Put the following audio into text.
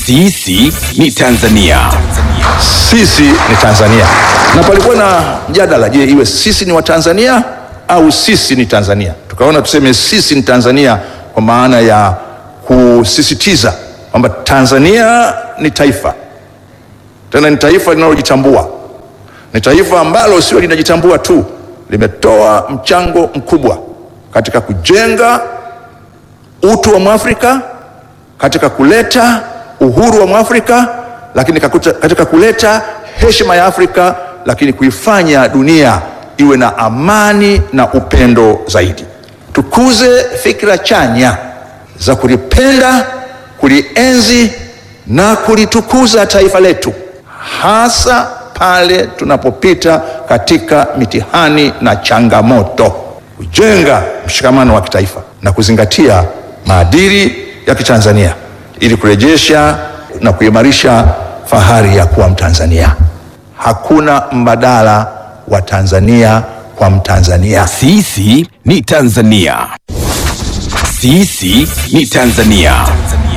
Sisi ni Tanzania. Sisi ni Tanzania, na palikuwa na mjadala, je, iwe sisi ni Watanzania au sisi ni Tanzania? Tukaona tuseme sisi ni Tanzania kwa maana ya kusisitiza kwamba Tanzania ni taifa, tena ni taifa linalojitambua, ni taifa ambalo sio linajitambua tu, limetoa mchango mkubwa katika kujenga utu wa Mwafrika, katika kuleta uhuru wa Mwafrika, lakini kakuta, katika kuleta heshima ya Afrika, lakini kuifanya dunia iwe na amani na upendo zaidi. Tukuze fikra chanya za kulipenda, kulienzi na kulitukuza taifa letu, hasa pale tunapopita katika mitihani na changamoto, kujenga mshikamano wa kitaifa na kuzingatia maadili ya Kitanzania ili kurejesha na kuimarisha fahari ya kuwa Mtanzania. Hakuna mbadala wa Tanzania kwa Mtanzania. Sisi ni Tanzania. Sisi ni Tanzania.